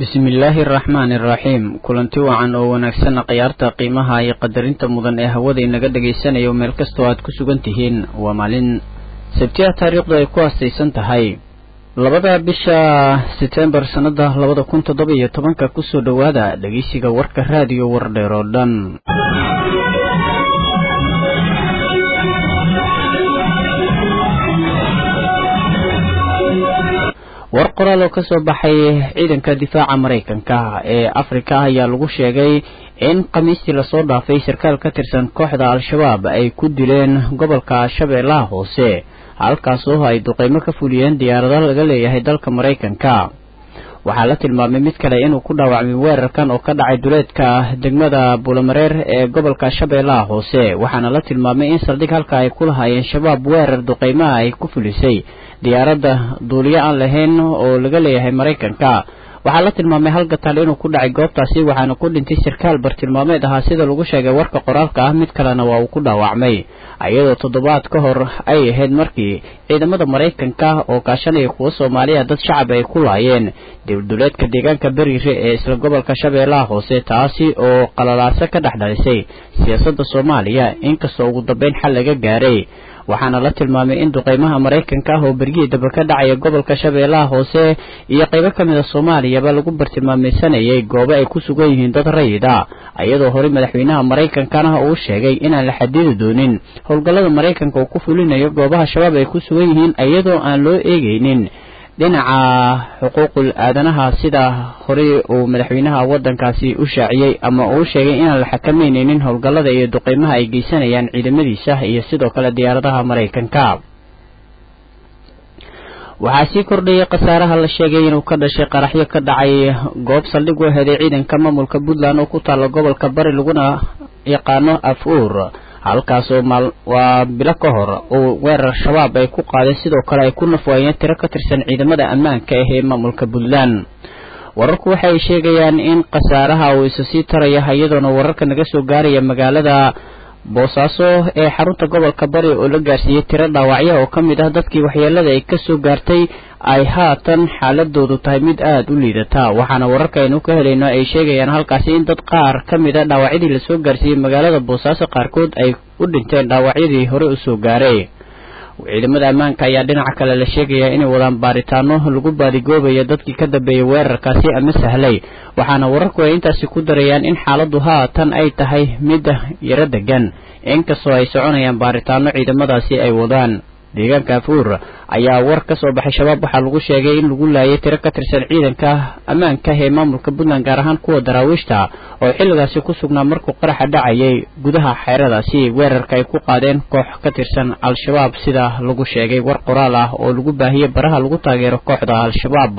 bismillaahi araxmaani araxiim kulanti wacan oo wanaagsanna khiyaarta qiimaha iyo qadarinta mudan ee hawada inaga dhagaysanayo meel kastoo aad ku sugan tihiin waa maalin sabtiya taariikhdu ay ku haastaysan tahay labada bisha setembar sannada labada kun toddoba iyo tobanka kusoo dhowaada dhegeysiga warka raadiyo wardheer oo dhan war qoraal oo ka soo baxay ciidanka difaaca maraykanka ee afrika ayaa lagu sheegay in khamiistii lasoo dhaafay sarkaal ka tirsan kooxda al-shabaab ay ku dileen gobolka shabeellaha hoose halkaasoo ay duqeymo ka fuliyeen diyaarado laga leeyahay dalka maraykanka waxaa la tilmaamay mid kale inuu ku dhaawacmay weerarkan oo ka dhacay duleedka degmada buulamareer ee gobolka shabeellaha hoose waxaana la tilmaamay in saldhig halka ay ku lahaayeen shabaab weerar duqeymaha ay ku fulisay diyaaradda duuliyo aan lahayn oo laga leeyahay maraykanka waxaa la tilmaamay hal gataal inuu ku dhacay goobtaasi waxaana ku dhintay sarkaal bartilmaameed ahaa sida lagu sheegay warka qoraalka ah mid kalena waa uu ku dhaawacmay iyadoo toddobaad ka hor ay ahayd markii ciidamada maraykanka oo kaashanaya kuwa soomaaliya dad shacab ay ku laayeen dibduleedka deegaanka beriire ee isla gobolka shabeellaha hoose taasi oo qalalaaso ka dhex dhalisay siyaasadda soomaaliya inkastoo ugu dambeyn xal laga gaaray waxaana la tilmaamay in duqeymaha maraykanka ah oo bergihii daba ka dhacaya gobolka shabeellaha hoose iyo qaybo ka mid a soomaaliyaba lagu bartilmaameysanayay goobo ay ku sugan yihiin dad rayid a iyadoo horey madaxweynaha maraykankana uu sheegay inaan la xadidi doonin howlgallada maraykanka uu ku fulinayo goobaha shabaab ay ku sugan yihiin iyadoo aan loo eegeynin dhinaca xuquuqul aadanaha sida horey uu madaxweynaha waddankaasi u shaaciyey ama uu sheegay inaan la xakameyneynin howlgallada iyo duqeymaha ay geysanayaan ciidamadiisa iyo sidoo kale diyaaradaha maraykanka waxaa sii kordhayay khasaaraha la sheegay inuu ka dhashay qaraxyo ka dhacay goob saldhig u heday ciidanka maamulka puntland oo ku taalla gobolka bari laguna yaqaano af-uur halkaasoo maal waa bilo ka hor uu weerar shabaab ay ku qaadeen sidoo kale ay ku nafwaayeen tiro ka tirsan ciidamada ammaanka ah ee maamulka puntland wararku waxa ay sheegayaan in khasaaraha uu isa sii taraya iyadoona wararka naga soo gaaraya magaalada boosaaso ee xarunta gobolka bari oo la gaarsiiyey tiro dhaawacya oo ka mid ah dadkii waxyeelada ay kasoo gaartay ay haatan xaaladoodu tahay mid aada u liidata waxaana wararka aynu ka helayno ay sheegayaan halkaasi in dad qaar ka mid a dhaawacyadii lasoo gaarsiiyey magaalada boosaaso qaarkood ay u dhinteen dhaawacyadii hore usoo gaaray ciidamada ammaanka ayaa dhinaca kale la sheegayaa inay wadaan baaritaano lagu baadigoobayo dadkii ka dambeeyey weerarkaasi ama sahlay waxaana wararku ay intaasi ku darayaan in xaaladdu haatan ay tahay mid yaro degan inkastoo ay soconayaan baaritaano ciidamadaasi ay wadaan deegaanka afuur ayaa war ka soo baxay shabaab waxaa lagu sheegay in lagu laayay tiro ka tirsan ciidanka ammaanka ee maamulka puntland gaar ahaan kuwa daraawiishta oo xilligaasi ku sugnaa markuu qaraxa dhacayay gudaha xeeradaasi weerarka ay ku qaadeen koox ka tirsan al-shabaab sida lagu sheegay war qoraal ah oo lagu baahiyey baraha lagu taageero kooxda al-shabaab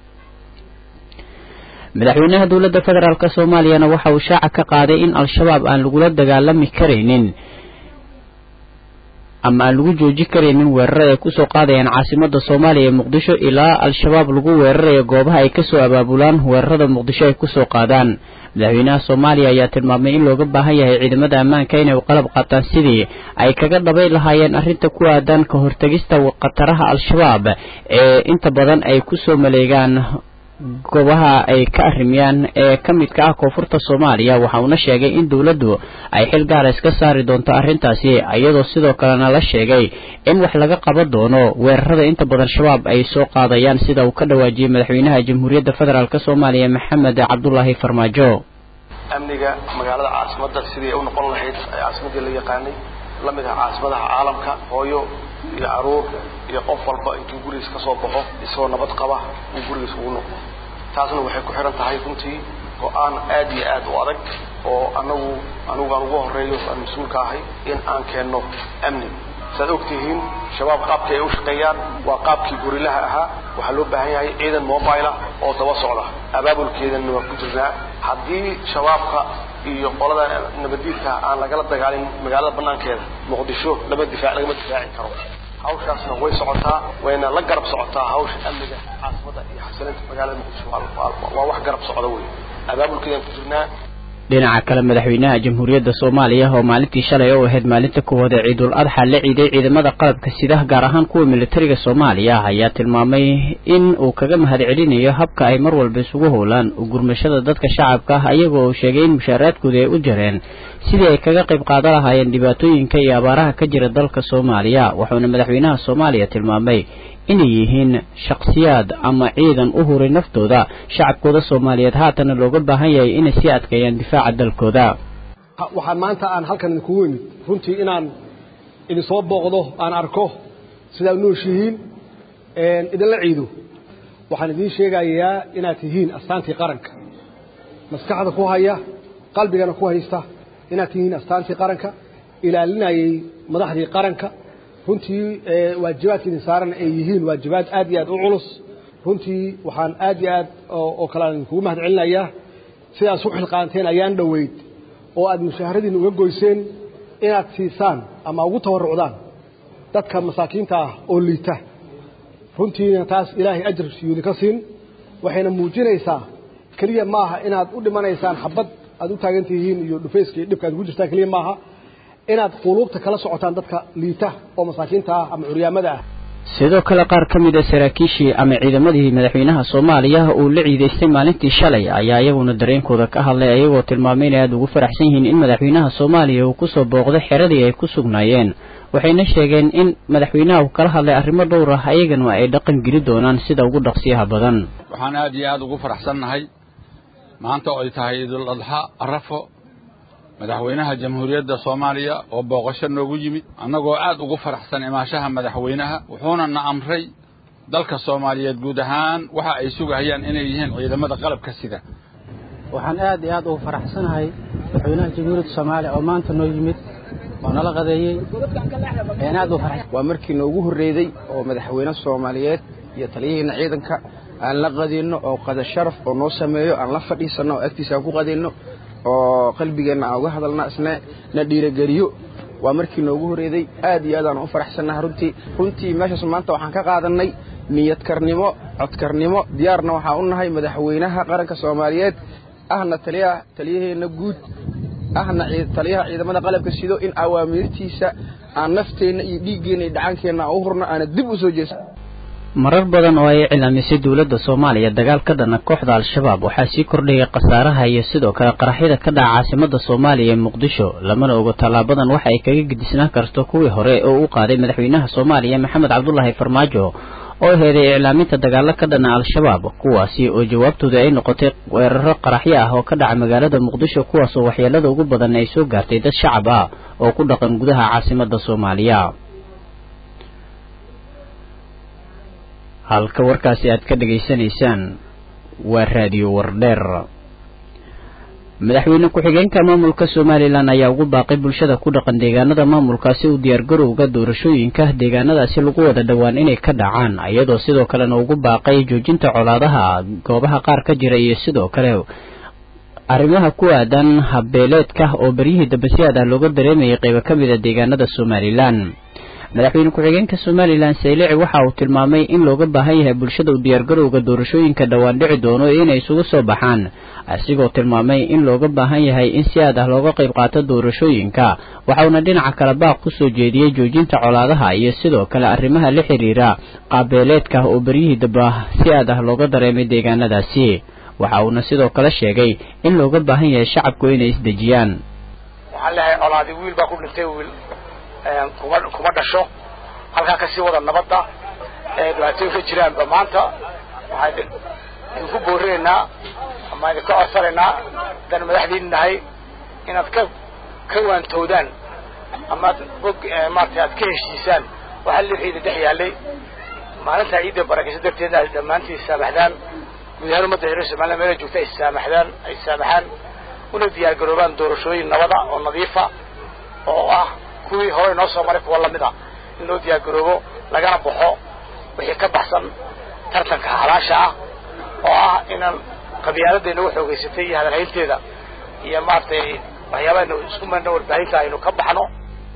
madaxweynaha dowladda federaalk soomaaliyana waxa uu shaaca ka qaaday in al-shabaab aan lagula dagaalami karaynin ama aan lagu jooji karaynin weerarada ay kusoo qaadayaan caasimada soomaaliya ee muqdisho ilaa al-shabaab lagu weerarayo goobaha ay kasoo abaabulaan weerarada muqdisho ay kusoo qaadaan madaxweynaha soomaaliya ayaa tilmaamay in looga baahan yahay ciidamada ammaanka inay qalab qaataan sidii ay kaga dhabay lahaayeen arrinta ku aadan ka hortegista khataraha al-shabaab ee inta badan ay kusoo maleegaan goobaha ay ka arrimiyaan ee ka midka ah koonfurta soomaaliya waxa uuna sheegay in dowladdu ay xil gaara iska saari doonto arrintaasi iyadoo sidoo kalena la sheegay in wax laga qaban doono weerarada inta badan shabaab ay soo qaadayaan sida uu ka dhawaajiyey madaxweynaha jamhuuriyadda federaalk soomaaliya maxamed cabdulaahi farmaajo amniga magaalada caasimadda sidii u noqon lahayd caasimaddii la yaqaanay la mid ah caasimadaha caalamka hooyo iyo caruur iyo qof walba intuu gurigiis ka soo baxo isagoo nabad qaba uu gurigiis ugu noqdo taasna waxay ku xihan tahay runtii go-aan aad iyo aad u adag oo anagu anigu aan ugu horeeyo aan mas-uulka ahay in aan keenno amni saad ogtihiin shabaab qaabkii ay u shaqeeyaan waa qaabkii gorilaha ahaa waxaa loo baahan yahay ciidan mobile ah oo daba socda abaabulkeedana waa ku jirnaa haddii shabaabka iyo qolada nabadiidka aan lagala dagaalin magaalada banaankeeda muqdisho lama difaac lagama difaaci karo hawshaasna way socotaa wayna la garab socotaa hawsha amniga caasimada iyo xasilinta magaalada muqdisho waa wax garab socda wey abaabulkeedaan ku jirnaa dhinaca kale madaxweynaha jamhuuriyadda soomaaliya oo maalintii shalay u ahayd maalinta koowaad ee ciidul adxa la ciiday ciidamada qalabka sida gaar ahaan kuwa militariga soomaaliya ayaa tilmaamay in uu kaga mahad celinayo habka ay mar walba isugu howlaan gurmashada dadka shacabka ah ayaga oo sheegay in mushaaraadkooda ay u jareen sidii ay kaga qayb qaadan lahaayeen dhibaatooyinka iyo abaaraha ka jira dalka soomaaliya wuxuuna madaxweynaha soomaaliya tilmaamay inay yihiin shakhsiyaad ama ciidan u huray naftooda shacabkooda soomaaliyeed haatana looga baahan yahay inay sii adkeeyaan difaaca dalkooda waxaan maanta aan halkan idinkugu imid runtii inaan idin soo booqdo aan arko sidaa u nooshihiin idinla ciido waxaan idiin sheegayaa inaad tihiin astaantii qaranka maskaxda ku haya qalbigana ku haysta inaad tihiin astaantii qaranka ilaalinayay madaxdii qaranka runtii waajibaadka idin saaran ay yihiin waajibaad aad iyo aad u culus runtii waxaan aad iyo aad oo kale aan idinkugu mahad celinayaa sidaas u xilqaanteen ayaan dhoweyd oo aad mushaharadiina uga goyseen inaad siisaan ama ugu tabarrucdaan dadka masaakiinta ah oo liita runtiina taas ilaahay ajar siyuudi ka siin waxayna muujinaysaa keliya maaha inaad u dhimanaysaan xabad aad u taagan tihiin iyo dhufayska iyo dhibka aad ugu jirtaan keliya maaha inaad quluubta kala socotaan dadka liita oo masaakiinta ah ama curyaamada ah sidoo kale qaar ka mid a saraakiishii ama ciidamadii madaxweynaha soomaaliya uu la ciidaystay maalintii shalay ayaa iyaguna dareenkooda ka hadlay ayagoo tilmaamay inay aada ugu faraxsan yihiin in madaxweynaha soomaaliya uu kusoo booqday xeradii ay ku sugnaayeen waxayna sheegeen in madaxweynaha uu kala hadlay arrimo dhowr ah ayagana ay dhaqan geli doonaan sida ugu dhaqsiyaha badan waxaan aad iyo aada ugu faraxsannahay maanta oo ay tahay idul adxa arafo madaxweynaha jamhuuriyadda soomaaliya oo booqasho noogu yimid annagoo aad ugu faraxsan imaashaha madaxweynaha wuxuuna na amray dalka soomaaliyeed guud ahaan waxa ay sugahayaan inay yihiin ciidamada qalabka sida waxaan aad iyo aad ugu faraxsanahay madaxweynaha jamhuuriyadda soomaaliya oo maanta noo yimid oo nala qadeeyey ayaan aad ugu faraxsan waa markii noogu horreeyey oo madaxweyne soomaaliyeed iyo taliyaheena ciidanka aan la qadinno oo qada sharaf oo noo sameeyo aan la fadhiisanno oo agtiisa aan ku qadinno oo qalbigeenna aan uga hadalna isna na dhiirogeliyo waa markii noogu horreeday aad iyo aad aan u faraxsannaha runtii runtii meeshaas maanta waxaan ka qaadannay niyadkarnimo codkarnimo diyaarna waxaan u nahay madaxweynaha qaranka soomaaliyeed ahna taliyaha taliyaheenna guud ahna taliyaha ciidamada qalabka sido in awaamiirtiisa aan nafteenna iyo dhiiggeenna iyo dhacaankeenna aan u hurno aana dib u soo jeesan marar badan oo ay cilaamisay dowladda soomaaliya dagaal ka dhana kooxda al-shabaab waxaa sii kordhayay khasaaraha iyo sidoo kale qaraxyada ka dhaca caasimada soomaaliya ee muqdisho lamana ogo tallaabadan waxa ay kaga gedisnaan karto kuwii hore oo u qaaday madaxweynaha soomaaliya maxamed cabdulaahi farmaajo oo heeday iclaaminta dagaalo ka dhana al-shabaab kuwaasi oo jawaabtooda ay noqotay weeraro qaraxyo ah oo ka dhaca magaalada muqdisho kuwaasoo waxyeelada ugu badan ay soo gaartay dad shacab ah oo ku dhaqan gudaha caasimada soomaaliya halka warkaasi aad ka dhegaysanaysaan waa raadiyo wardheer madaxweyne ku-xigeenka maamulka somalilan ayaa ugu baaqay bulshada ku dhaqan deegaanada maamulkaasi u diyaargarowga doorashooyinka deegaanadaasi lagu wada dhowaan inay ka dhacaan iyadoo sidoo kalena ugu baaqay joojinta colaadaha goobaha qaar ka jira iyo sidoo kale arrimaha ku aadan habbeeleedka oo beryihii dambe si aad ah looga dareemayay qaybo ka mid a deegaanada somalilan madaxweyne ku-xigeenka somalilan saylici waxa uu tilmaamay in looga baahan yahay bulshada u diyaargarowga doorashooyinka dhowaan dhici doono inay isugu soo baxaan asigoo tilmaamay in looga baahan yahay in si aad ah looga qayb qaato doorashooyinka waxauna dhinaca kale baaq ku soo jeediyey joojinta colaadaha iyo sidoo kale arrimaha la xiriira qaabeeleedka oo beryihii damba si aad ah looga dareemay deegaanadaasi waxa uuna sidoo kale sheegay in looga baahan yahay shacabku inay isdejiyaan waxaan leeyahay colaadi wiil baa ku dhintay wiil kuma kuma dhasho halkaa kasii wada nabadda ee dhibaatooyin ka jiraanba maanta waxaan idinku boorinaynaa ama idinka codsanaynaa haddaan madaxdiin nahay inaad ka ka waantoodaan ama ad og maarata aad ka heshiisaan waxaa li ciida dhex yaallay maalintaa ciidda barakaysa darteedna ay dhammaantiin saamaxdaan guud ahaan ummadda reer somaliland meela joogta ay saamaxdaan ay saamaxaan una diyaargaroobaan doorashooyin nabada oo nadiifa oo ah kuwii hore inoo soo maray kuwa lamid a in loo diyaargaroobo lagana baxo wixii ka baxsan tartanka halaasha ah oo ah inaan qabyaaladda inagu xoogaysatay iyo hadalhaynteeda iyo maaragtay waxyaabaha inu isku marna warbaahinta aynu ka baxno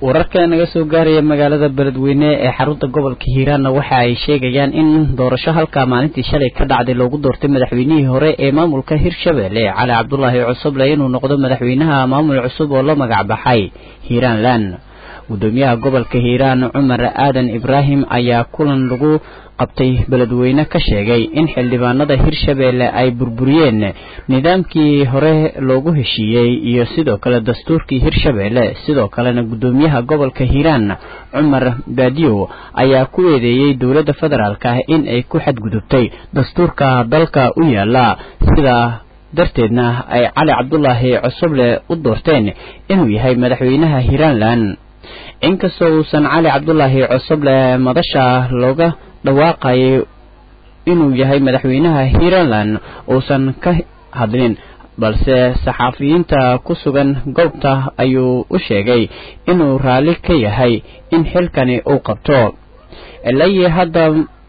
wararka naga soo gaaraya magaalada beledweyne ee xarunta gobolka hiiraanna waxa ay sheegayaan in doorasho halkaa maalintii shalay ka dhacday loogu doortay madaxweynihii hore ee maamulka hirshabelle cali cabdulaahi cusuble inuu noqdo madaxweynaha maamul cusub oo la magac baxay hiiraanland gudoomiyaha gobolka hiiraan cumar aadan ibraahim ayaa kulan lagu qabtay beledweyne ka sheegay in xildhibaanada hirshabelle ay burburiyeen nidaamkii hore loogu heshiiyey iyo sidoo kale dastuurkii hirshabelle sidoo kalena gudoomiyaha gobolka hiiraan cumar baadiyow ayaa ku eedeeyey dowladda federaalk ah in ay ku xadgudubtay dastuurka dalka u yaala sida darteedna ay cali cabdulaahi cusuble u doorteen inuu yahay madaxweynaha hiiraanland inkastoo uusan cali cabdulaahi cusuble madasha looga dhawaaqayay inuu yahay madaxweynaha hiiraland uusan ka hadlin balse saxaafiyiinta ku sugan goobta ayuu u sheegay inuu raalli ka yahay in xilkani uu qabto ilayi hadda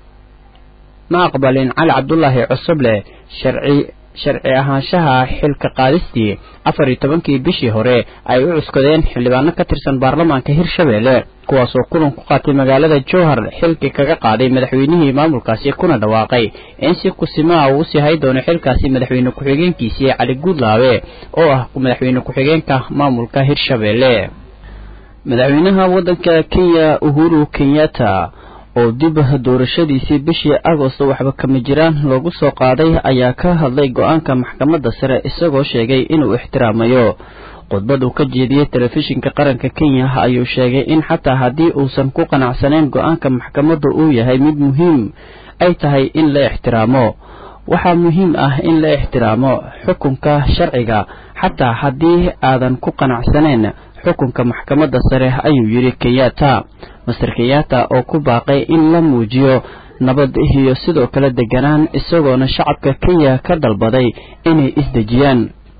ma aqbalin cali cabdulaahi cusuble sharci sharci ahaanshaha xilka qaadistii afar iyo tobankii bishii hore ay u cuskadeen xildhibaano ka tirsan baarlamaanka hirshabelle kuwaasoo kulan ku qaatay magaalada jowhar xilkii kaga qaaday madaxweynihii maamulkaasi kuna dhawaaqay in si kusimaa uu sii hay doono xilkaasi madaxweyne ku-xigeenkiisii cali guudlaabe oo ah madaxweyne ku-xigeenka maamulka hirshabelle madaxweynaha waddanka kenya uhuru kenyatta oo dib doorashadiisii bishii agosto waxba kama jiraan loogu soo qaaday ayaa ka hadlay go-aanka maxkamadda sare isagoo sheegay inuu ixtiraamayo khudbad uu ka jeediyey telefishinka qaranka kenya ayuu sheegay in xataa haddii uusan ku qanacsanayn go-aanka maxkamadda uu yahay mid muhiim ay tahay in la ixtiraamo waxaa muhiim ah in la ixtiraamo xukunka sharciga xataa haddii aadan ku qanacsanayn xukunka maxkamadda sare ayuu yidhi kenyatta master kenyatta oo ku baaqay in la muujiyo nabad iyo sidoo kale deganaan isagoona shacabka kenya ka dalbaday inay isdejiyaan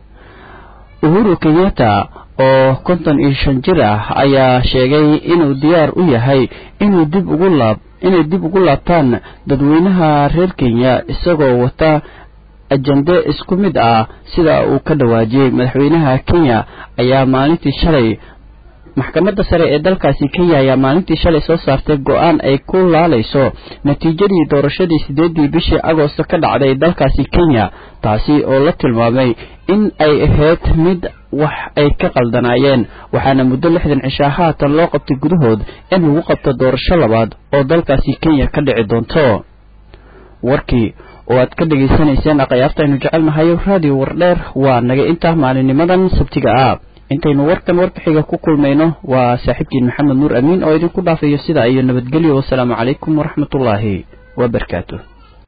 uhuru kenyatta oo konton iyo shan jir ah ayaa sheegay inuu diyaar u yahay inuu dib ugu laab inay dib ugu laabtaan dadweynaha reer kenya isagoo wata ajande isku mid ah sida uu ka dhawaajiyey madaxweynaha kenya ayaa maalintii shalay maxkamadda sare ee dalkaasi kenya ayaa maalintii shalay soo saartay go-aan ay ku laalayso natiijadii doorashadii sideedii bishii agoosto ka dhacday dalkaasi kenya taasi oo la tilmaamay in ay ahayd mid wax ay ka qaldanaayeen waxaana muddo lixdan cishaa haatan loo qabtay gudahood in lagu qabto doorasho labaad oo dalkaasi kenya ka dhici doonto warkii oo aad ka dhegaysanayseen aqayaabta aynu jecelnahay raadiyo wardheer waa naga intaa maalinimadan sabtiga ah intaynu warkan warbixiga ku kulmayno waa saaxiibkiin maxamed nuur amiin oo idinku dhaafayo sidaa iyo nabadgelyo wasalaamu calaykum waraxmatullaahi wabarakaatu